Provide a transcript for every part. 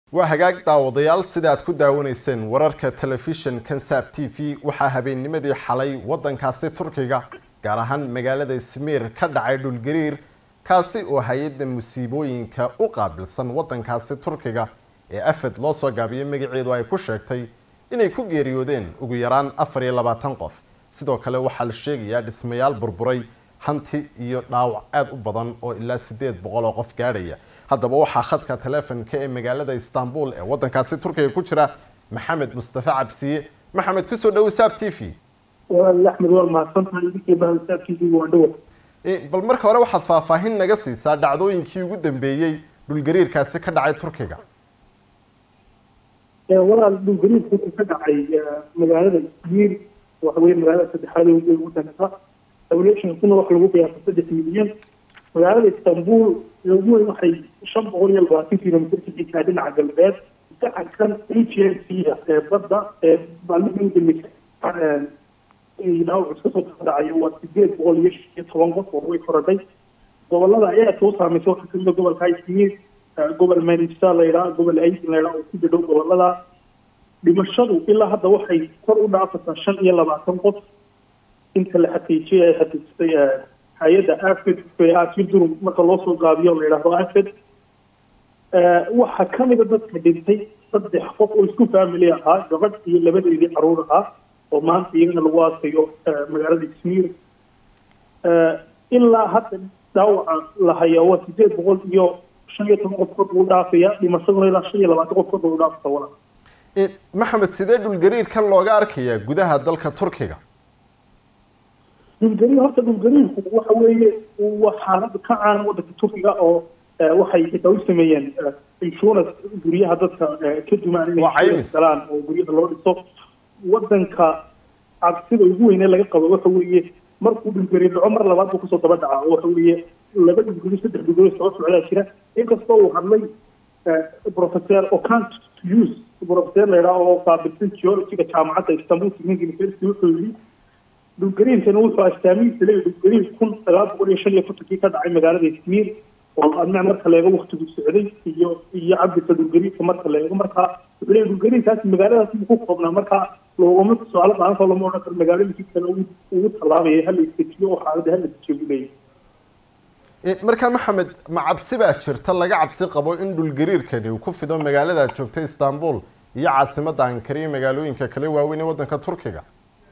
waa hagaag daawadayaal sida aad ku daawanayseen wararka telefishin kansab t v waxaa habeennimadii xalay waddankaasi turkiga gaar ahaan magaalada ismiir ka dhacay dhulgariir kaasi oo hay-adda musiibooyinka u qaabilsan waddankaasi turkiga ee afed loo soo gaabiyey magaceedu ay ku sheegtay inay ku geeriyoodeen ugu yaraan afar iyo labaatan qof sidoo kale waxaa la sheegayaa dhismayaal burburay hanti iyo dhaawac aada u badan oo ilaa siddeed boqol oo qof gaadhaya haddaba waxaa khadka telefonka ee magaalada istanbul ee waddankaasi turkiga ku jira maxamed mustafa cabsiye maxamed kusoo dhowo saab t v axmed waa mahadsantahay idinkii bahsaab t v waa dhowa bal marka hore waxaad faahfaahin naga siisaa dhacdooyinkii ugu dambeeyey dhulgariirkaasi ka dhacay turkiga walaal dhulgariirku wuxuu ka dhacay magaalada ismiir waxa weye magaalada saddexaad ee waddanka populationkuna waxa lagu qiyaasa saddex milyan magaalada istanbul ee ugu weyn waxay shan boqol iyo labaatan kilomitr ka jirtaa dhinaca galbeed gacankan a g n c ee badda ee maalmihii u dambeysay dhaawac iska soo dhacayo waa sideed boqol iyo shan iyo toban qof oo way korodhay gobolada ayaa soo saameysay waxaa kamida gobolka ismiir gobol manisa la yidhaha gobol aidin la yidhaha oo ku dhadhow gobolada dhimashadu ilaa hadda waxay kor u dhaafataa shan iyo labaatan qof inta la xaqiijiyay ay xaqiijisay hay-adda afed asildurm marka loo soo gaabiyo la yidhaahdo afed waxaa kamida dadka dhintay saddex qof oo isku family ahaa gabadh iyo labadeedii caruur ahaa oo maanta iyagana lagu aasayo magaalada ismiir ilaa hadda dhaawaca la hayaa waa sideed boqol iyo shan iyo toban qof kor lagu dhaafaya dhimashaduna ilaa shan iyo labaatan qof kor lagu dhaafata walaa maxamed sidee dhulgariirkan looga arkayaa gudaha dalka turkiga dhulgariir horta dhulgariirku waxa weeye waa xaalad ka caana waddanka turkiga oo waxay xitaa u sameeyeen insurance guryaha dadka ka dumaan inay galaan oo guryaha loo dhiso waddanka cabsida ugu weyne laga qabo waxa weeye markuu dhulgariir dhaco mar labaad buu kusoo daba dhacaa oo waxa weeye laba dhulgariir saddex dhulgariir soo socdaa jira inkastoo uu hadlay professor ocant use professor la yidhaha oo qaabilsan geologiga jaamacadda istanbul technical university wuxuu yidhi dhulgariirkani wuxuu astaamihiisa leeyahy dhulgariir kun sagaal boqol iyo shan iyo kontonkii ka dhacay magaalada ismiir oo adna marka la eego waktigu socday iyo iyo cabirka dhulgariirka marka la eego marka wuxuu leeyahy dhulgariirkaasi magaaladaas ku koobnaa marka loogama su-aalo badanto lama odhan karo magaalooyinkii kale ugu tallaabaya hala istajiyo oo xaaladda hala istajiyo buu leeyahy markaa maxamed ma cabsi baa jirta laga cabsi qabo in dhulgariirkani uu ku fido magaalada joogta istanbul iyo caasimadda ankara iyo magaalooyinka kale waaweyn ee waddanka turkiga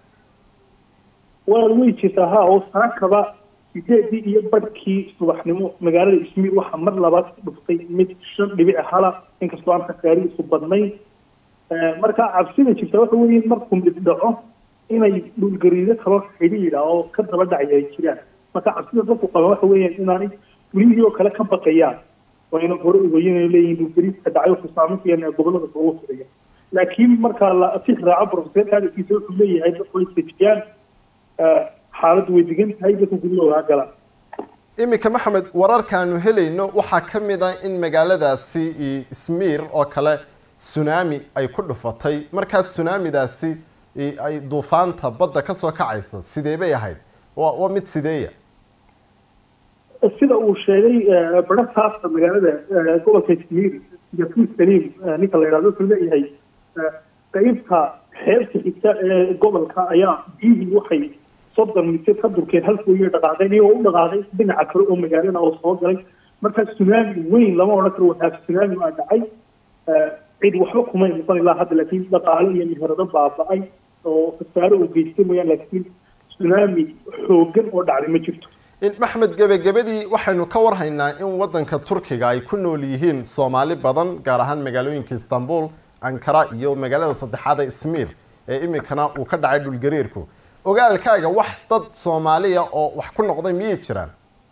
waa way jirtaa ha oo saakaba sideedii iyo barhkii subaxnimo magaalada ismiir waxaa mar labaad ku dhuftay mid shan dhibic hala inkastoo aan khasaarihiisu badnayn marka cabsida jirta waxa weeye markuu mid dhaco inay dhulgariiro kaloo xidhiidha oo ka daba dhacaya ay jiraan marka cabsida dadku qaba waxa weeyaan inaanay welihii oo kale ka baqayaan waa ina hore ogeyin inay leeyihin dhulgariirka dhacay wuxuu saameyn ku yahay gobolada ugu fidaya laakiin marka la si raaco professor hadalkiisa wuxuu leeyahay dadku ay istejiyaan xaaladdu way degan tahay dadku guryahooda galaan iminka maxamed wararkaanu helayno waxaa ka mid ah in magaaladaasi ismiir oo kale tsunami ay ku dhufatay markaas tsunamidaasi ay duufaanta badda kasoo kacaysa sidee bay ahayd wa waa mid sideeya sida uu sheegay barataasa magaalada gobolka ismiir yafur saliim ninka la yidhahdo wuxuu leeyahay qeybta xeebta xigta ee gobolka ayaa biyihii waxay soddon mitir ka durkeen halkooyo dhaqaaqeen iyagoo u dhaqaaqay dhinaca kale oo magaalada oo soo galay markaa tsunami weyn lama odhan karo waxaa tsunami aa dhacay cid waxba kumay noqon ilaa hadda laakiin dhaqaale iyo meherado baaba-ay oo khasaaro uu geystay mooyaan laakiin tsunami xoogan oo dhacday ma jirto maxmed gebagabadii waxaynu ka warhaynaa in waddanka turkiga ay ku nool yihiin soomaali badan gaar ahaan magaalooyinka istanbul ankara iyo magaalada saddexaad ee ismiir ee iminkana uu ka dhacay dhulgariirku ogaalkaaga wax dad soomaaliya oo wax ku noqday miyay jiraan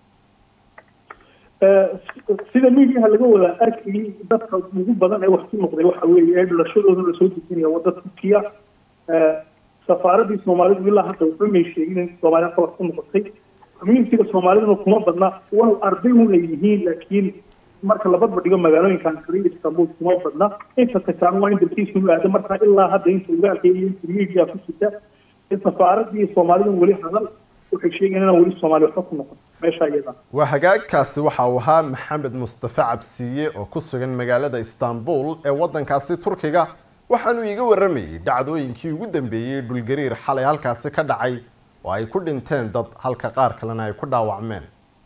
sida midiyaha laga wada arkayay dadka ugu badan ee wax ku noqday waxa weeye ee dhalashadooda lasoo dejinaya wadda turkiya safaaradii soomaalidu ilaa hadda waxba may sheegin in soomaaliya ka wax ku noqotay communitiga soomaaliduna kuma badna walow arday un ay yihiin laakiin marka labadba dhigo magaalooyinka ankara iyo istanbul kuma badna inta tagaan waa in dalkiisu u aada markaa ilaa hadda inta ogaalka iyo inta media ku jirta in safaaradii soomaalidun weli hadal waxay sheegayaan inaan weli soomaaliya waxba ku noqon meesha iyada waa hagaagkaasi waxa uu ahaa maxamed mustafe cabsiye oo ku sugan magaalada istanbul ee waddankaasi turkiga waxaanu iiga warramayay dhacdooyinkii ugu dambeeyey dhulgariir xalay halkaasi ka dhacay oo ay ku dhinteen dad halka qaar kalena ay ku dhaawacmeen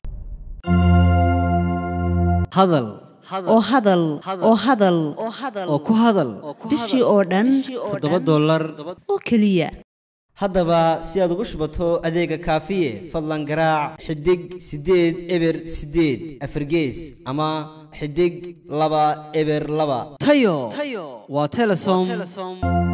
hadal oo hadal oo hadal oo ku hadal bishii oo dhan toddoba dollar oo keliya haddaba si aad ugu shubato adeega kaafiye fadlan garaac xidig siddeed eber siddeed afargees ama xidig laba eber laba tayo waa telesom